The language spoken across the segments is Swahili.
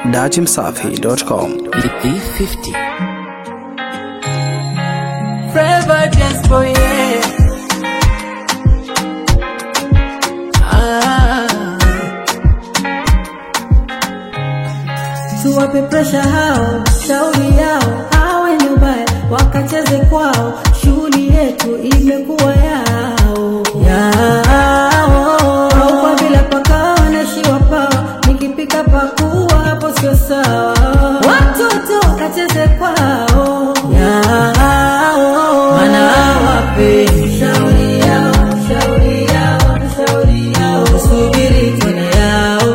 dachimsafi.com. B50. Forever just for you. Ah. Tuwape presha hao, shauri yao, hawe ni ubaya, wakacheze kwao, shughuli yetu imekuwa yao yao. Au kwa vile paka wanashiwa pawa, nikipika pakua hapo sio sawa. Watoto wakacheze kwao yao, maana hawapendi shauri yao, shauri yao, shauri yao, tusubiri tena yao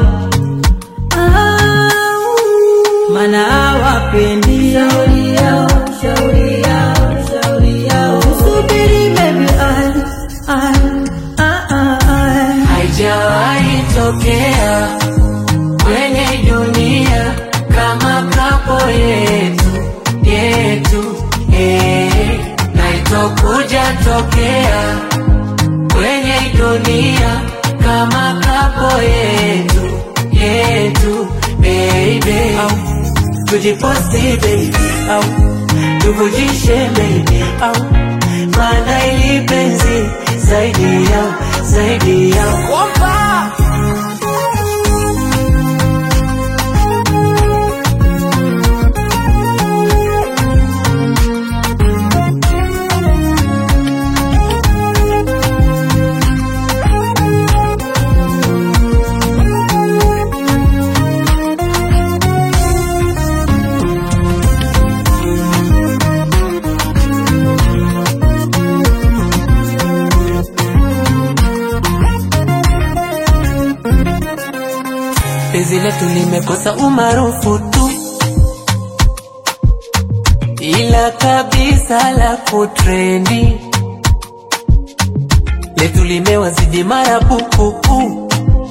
mana hawapendi shauri yao, shauri yao, shauri yao. Subiri baby, I, I, I, I, Haijawahi tokea kwenye dunia kama kapo yetu yetu, eh, na itokuja tokea kwenye dunia kama kapo yetu yetu, baby. Au tujiposti baby, au tuvujishe baby, au maana ili penzi zaidi yao zaidi yao penzi letu limekosa umaarufu tu, ila kabisa la kutrendi letu limewazidi marapupupu,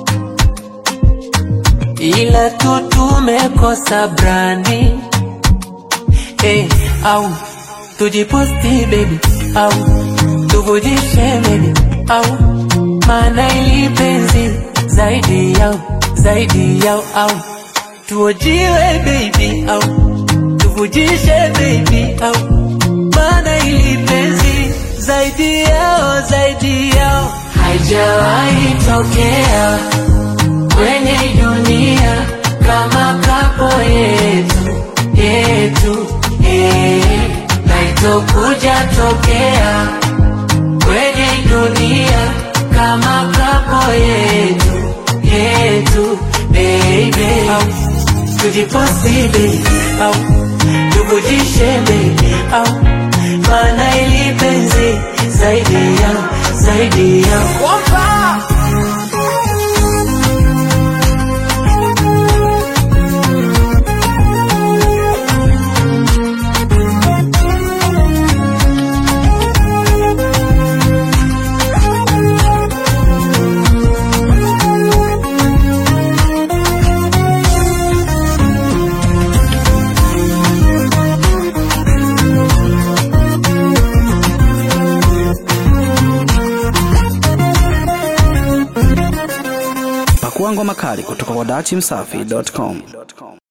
ila tu tumekosa brandi hey, au tujiposti baby au tuvujishe baby au maana ili penzi zaidi yao zaidi yao au tuojiwe baby au tuvujishe baby au maana ili penzi zaidi yao zaidi yao haijawahi tokea kwenye dunia kama kapo yetu yetu eh, na itokuja tokea kwenye dunia kama kapo yetu yetu baby au tujiposti baby au tuvujishe baby au maana ili penzi zaidi yao zaidi yao Pakua ngoma kali kutoka kwa dachimsafi.com.